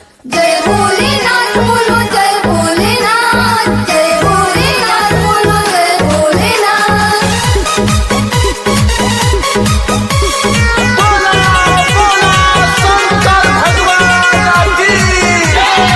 जय भोलेनाथ बोलो जय भोलेनाथ जय भोलेनाथ बोलो जय भोलेनाथ बोला बोला शंकर भगवान की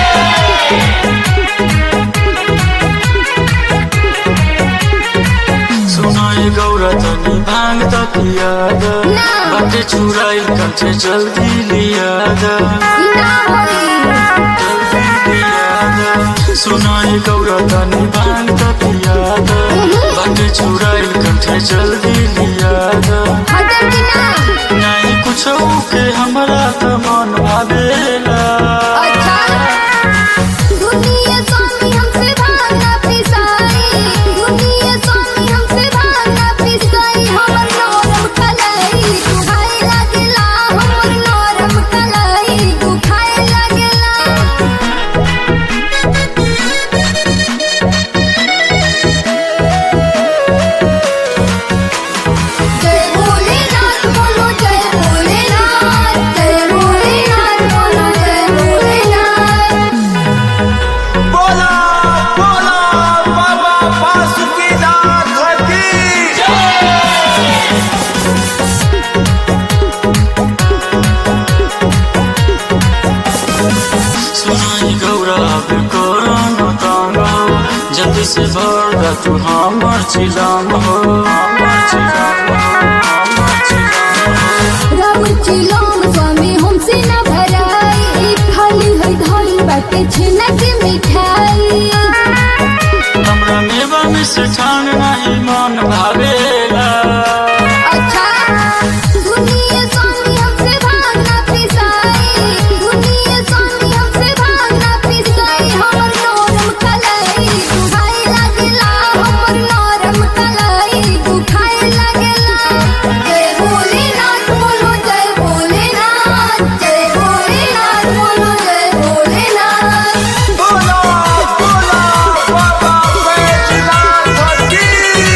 सुनाई गौरा तनी भांग त पियाद ना। बाटे छुराई कंठे जल्दी लियाद ना होई जल्दी लियाद सुनाई गौरा तनी भांग त पियाद बाटे छुराई कंठे जल्दी लियाद हजर की ना नहीं कुछ के हमरा त मन भावेला अच्छा दुनिया स्वामी हमसे भागना पिसाई दुनिया स्वामी हमसे भागना पिसाई हमर नरम कलाई तू खाए लागला हमर नरम कलाई तू खाए लागला जय भोलेनाथ बोलो जय भोलेनाथ जय भोलेनाथ बोलो जय भोलेनाथ बोला बोला बाबा बासुकीनाथ की सुनाई गौरा अब कोरोना तांग हो जल्दी से भर दा तू हमर चिलाम हो हमर चिलाम हो हमर चिलाम हो राम चिलोम स्वामी हमसे न भराई खाली है धोई बाटे छेना के मिठाई हमरा मेवा में से ठान नहीं मन भावेला अच्छा दुनिया स्वामी हमसे भागना पिसाई दुनिया स्वामी हमसे भागना पिसाई हमर नरम कलाई तू खाए लागला हमर नरम कलाई तू खाए लागला जय भोलेनाथ बोलो जय भोलेनाथ जय भोलेनाथ बोलो जय भोलेनाथ बोला बोला बाबा बैजनाथ की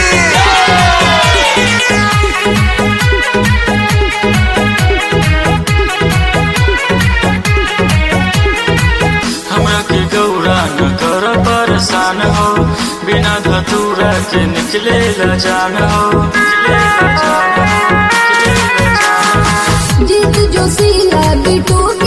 हमरा के गौरा न कर परेशान हो बिना धतूरा के निकले ला जान हो निकले ला जान हो निकले ला जान हो जीत जो सीला बिटू